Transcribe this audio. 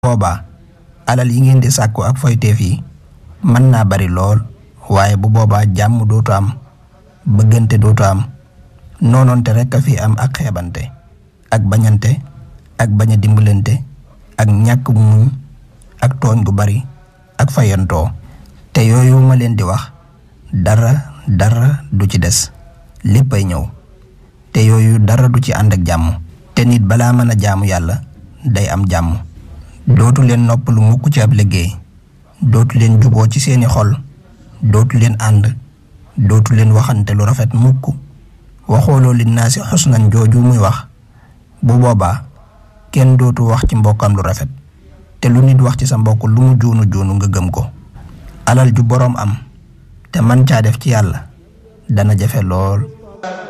boobaa alal yi ngeen di sàkku ak foyteef yi mën naa bari lool waaye bu boobaa jàmm dootu am bëggante dootu am noonoonte rekk a fi am ak xeebante ak bañante ak bañ a dimbalante ak ñàkk muñ ak tooñ gu bari ak fayantoo te yooyu ma leen di wax dara dara du ci des léppay ñëw te yooyu dara du ci ànd ak jàmm te nit balaa mën a jaamu yàlla day am jàmm dootu leen noppalu mukk ci ab liggéey dootu leen juboo ci seeni xol dootu leen ànd dootu leen waxante lu rafet mukk waxooloo li naa si xusnan jooju muy wax bu boobaa kenn dootu wax ci mbokkam lu rafet te lu nit wax ci sa mbokk lu mu juunu juunu nga gëm ko alal ju boroom am te man caa def ci yàlla dana jafe lool